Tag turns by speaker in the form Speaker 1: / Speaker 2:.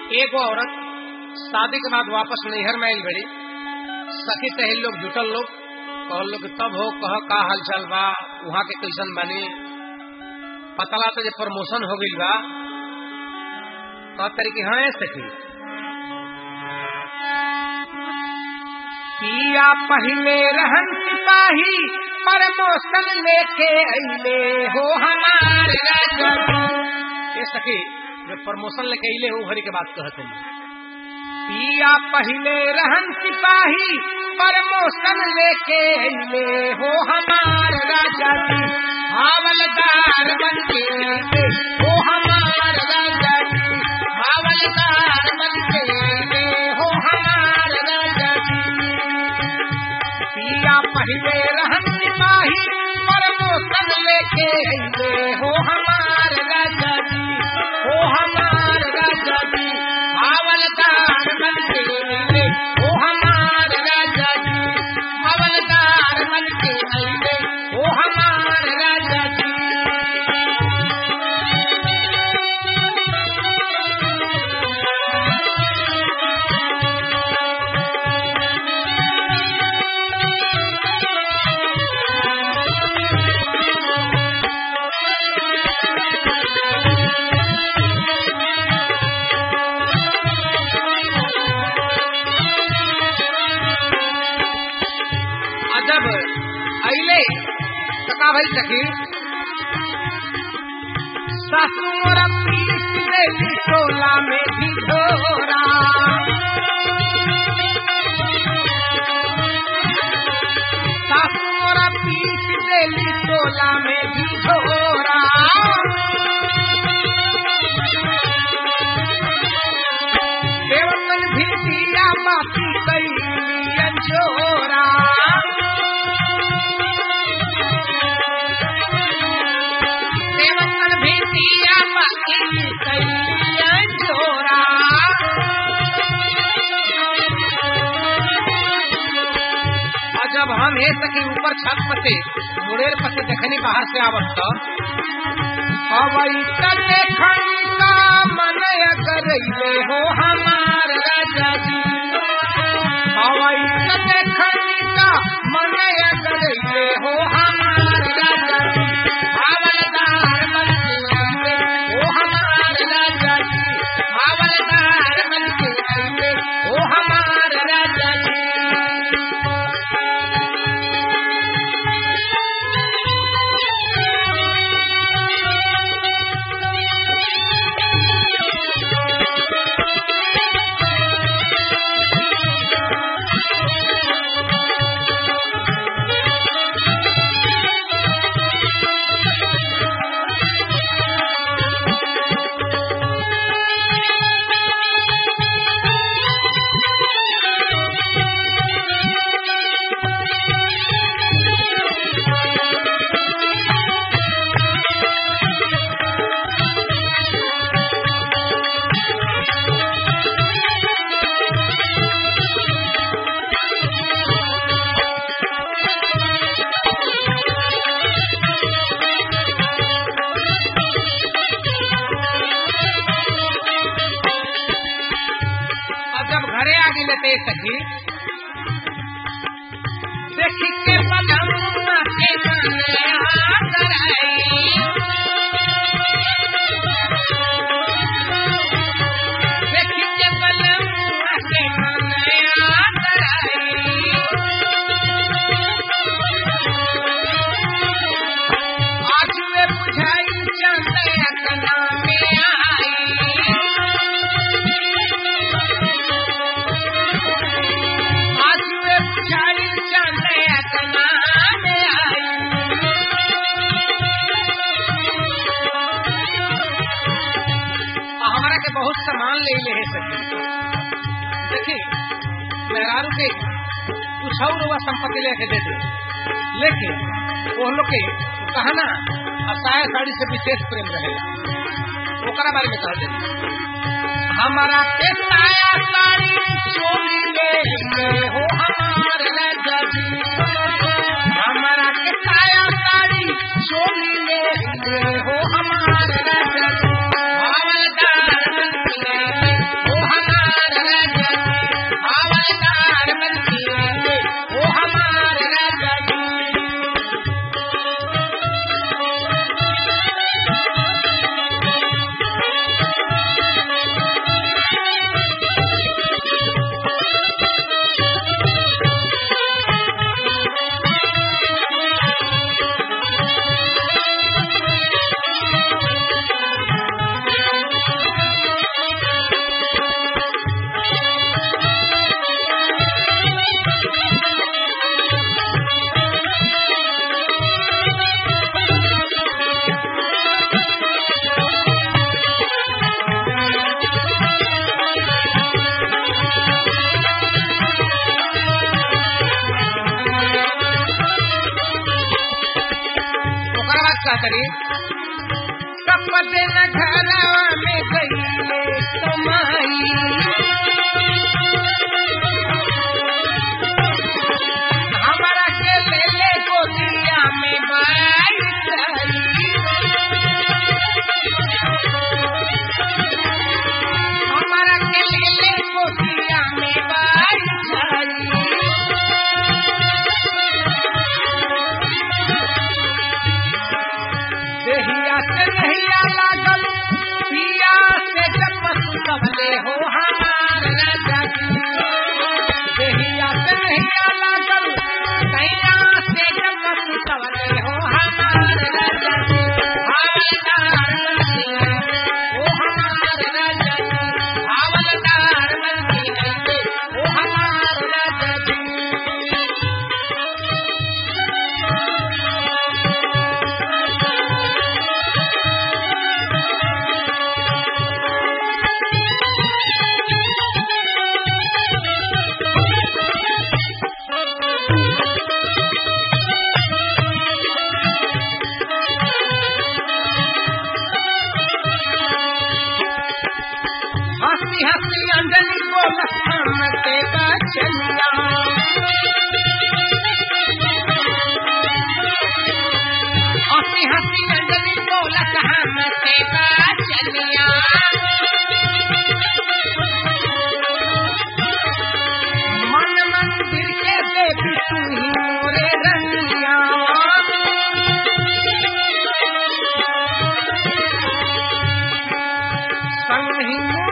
Speaker 1: एगो औरत शादी के बाद वापस नैहर में आयल बड़ी सखी सहेल लोग जुटल लोग कहल लोग तब हो कह का हालचाल बा वहाँ के कैसन बने पतला तो जे प्रमोशन हो गई बा कह तरीके हाँ सखी पिया पहले रहन सिपाही प्रमोशन लेके अइले हो हमार राजा ये सखी जो प्रमोशन लेके अइले हो घड़ी के बात कहते हैं पिया पहले रहन सिपाही प्रमोशन लेके अइले हो हमार राजा जी हावलदार बन के अइले हो हमार राजा जी हावलदार बन के अइले हो हमार राजा जी पिया पहले रहन सिपाही प्रमोशन लेके अइले हो हमार राजा जी हो हमार राजा जी हवलदार बन के अइले हो हमार राजा जी हवलदार बन के अइले हो हमार राजा जी अजब अइले सका भाई सखी ससुर पीस देली टोला में ढिढोरा ससुर पीस देली टोला में ढिढोरा देवतन भी दिया माफी कैली अंजोरा देवतन भी दिया माफी कैली अंजोरा और जब हम हे सके ऊपर छत पते मुड़ेर पते देखनी बाहर से आवत तो अवई तने खंगा मन करैले हो हमार राजा जी अवई तने खंगा मन करैले हो हमार राजा जी हवलदार बन के अइले हो हमार राजा जी हवलदार बन के अइले हो हमार राजा जी और जब घरे आ गई लेते सखी देखी के बदमुआ के कन्या कराई देखी के बदमुआ के कन्या कराई आज वे बुझाई चंद्र कना में आई आज वे बुझाई चंद्र कना में आई आ हमारा के बहुत सामान ले ले है सखी देखी मेहरारू के कुछ और हुआ संपत्ति लेके दे दे लेकिन वो लोग के कहना असाया साड़ी से विशेष प्रेम रहेगा ओकरा बारे में कह दे हमारा के साया साड़ी चोली ले ले हो हमार राजा जी हमारा के साया साड़ी चोली ले ले हो हमार राजा जी हवलदार बन के तरी कपटे न घरवा में गईले कमाई हमारा के ले ले गोदिया में बाई हमारा के ले ले गोदिया में बाई देहिया से नहिया लागल पिया से जपस सबले हो हमार राजा देहिया से नहिया लागल कैया से जपस सबले हो हमार राजा हावलदार ओ हमार राजा हावलदार बनती ओ हमार राजा हंसी हंसी अंजलि बोल हम के बचनिया हंसी हंसी अंजलि बोल हम के बचनिया मन मंदिर के देवी तू ही मोरे रनिया संग ही